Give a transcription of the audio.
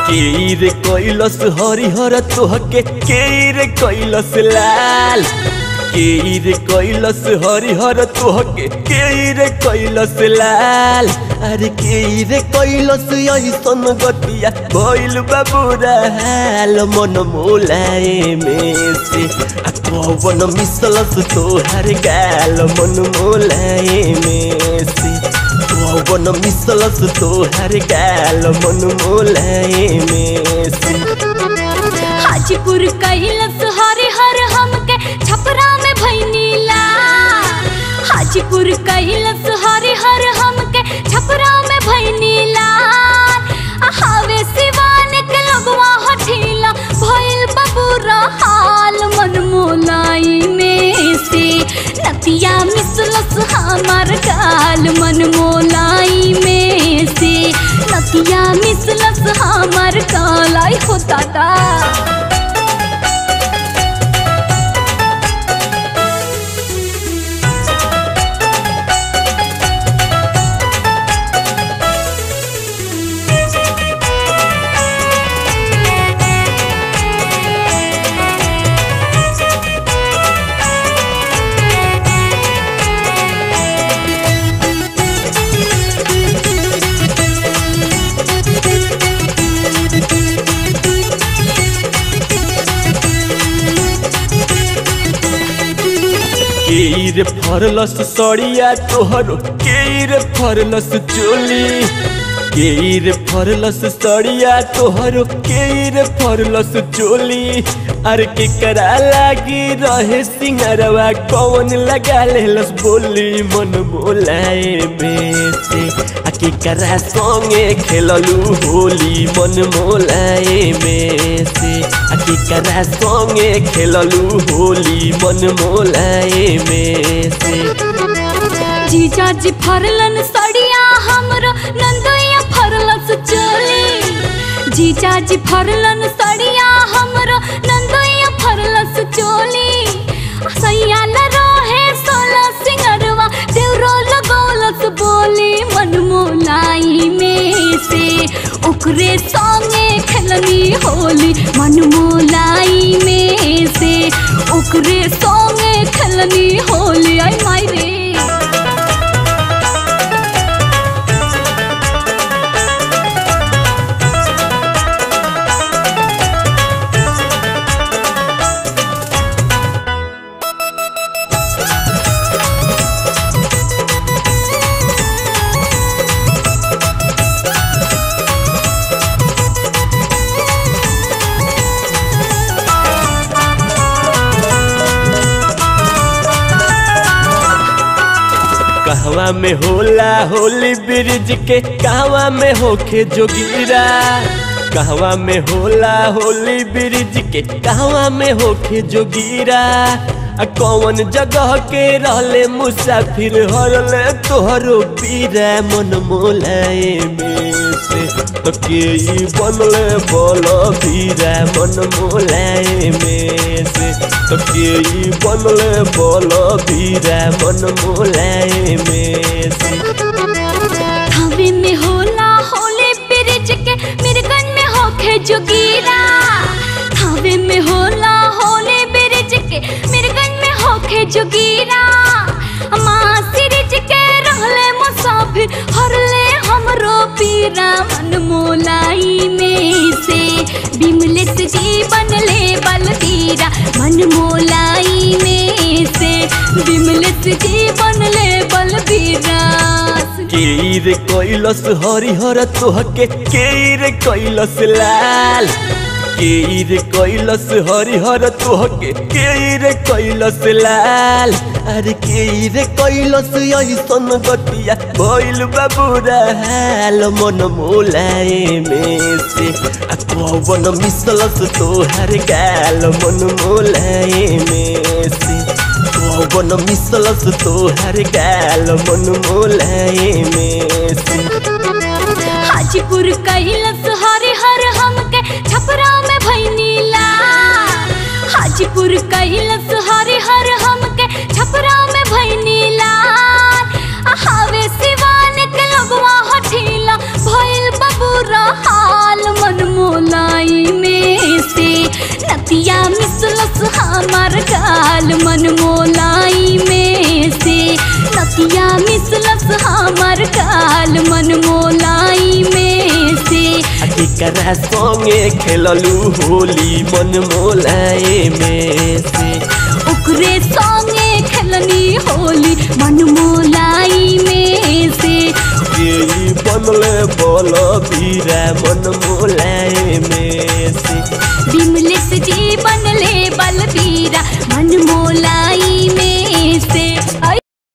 केर कैलस हरिहर तोहके केर कैलस लाल केर कैलस हरिहर तोहके केर कैलस लाल अरे केर कैलस ऐसन गतिया भइल बाबूरा हाल मन मोलाए में से आ कवन मिसलस तोहर गाल मन मोलाए में से कवन मिसलस तोहर गाल मन मोलाए में से हाजीपुर कैलस हरिहर हमके छपरा में भैनीला हाजीपुर कैलस हरिहर हमके छपरा में भैनीला हावे सिवान के लगवा हठीला भइल बबूरा हाल मन मोलाई में से नतिया मिसलस हमार गाल मन मोलाई में से नतिया मिसलस हमार कालाई हो दादा केर फरलस सड़िया तोहरो केर फरलस चोली केर फरलस सड़िया तोहरो केर फरलस चोली अर के करा लागी रहे सिंगरवा कौन लगा लेलस बोली मन बोलाए में से आ के करा संगे खेललू होली मन मोलाए में से आ के करा संगे खेललू होली मन मोलाए में से जीजा जी फरलन सड़िया हमरो नंदोया फरलस चोली जीजा जी फरलन सड़िया हमरो नंदोया फरलस चोली सैया न रहे सोला सिंगरवा देवरो लगौलस बोली मन मोलाई में से ओकरे संगे खेलनी होली मन मोलाई में से ओकरे संगे खेलनी होली आई माई रे कहवा में होला होली ब्रिज के कहवा में होखे जोगिरा कहवा में होला होली ब्रिज के कहवा में होखे जोगिरा आ कौन जगह के रहले मुसाफिर हरले तोहरो पीरा मन मोलाए में से तो के ई बनले बोल पीरा मन मोलाए में से तो के ई बनले बोल पीरा मन मोलाए में से हवे में होला होले ब्रिज के मिर्गन में होखे जोगीरा हवे में होला होले ब्रिज के मिर्गन में होखे जोगीरा माँ सिरिज के रहले मुसाफिर हरले हमरो पीरा मन मोलाई में से बिमलित जीवन ले बलबीरा मन मोलाई में से बिमलित जीवन ले बलबीरा केर कैलस हरिहर तोहके केर कैलस लाल केर कैलस हरिहर तोहके केर कैलस लाल अरे केर कैलस ऐसन गतिया भइल बाबूरा हाल मन मोलाए में से आ कवन मिसलस तोहर गाल मन मोलाए में से कवन मिसलस तोहर गाल मन मोलाए में से हाजीपुर कैलस हरिहर हमके छपरा में भैनीला हाजीपुर कैलस हरिहर हमके छपरा में भैनीला हावे सिवान के लगवा हठीला भइल बबूरा हाल मन मोल केकरा संगे खेललू होली मन मोलाए में से ओकरे संगे खेलनी होली मन मोलाई में से केई बनले बल बीरा मन मोलाए में से विमलेश जी बनले बलबीरा मन मोला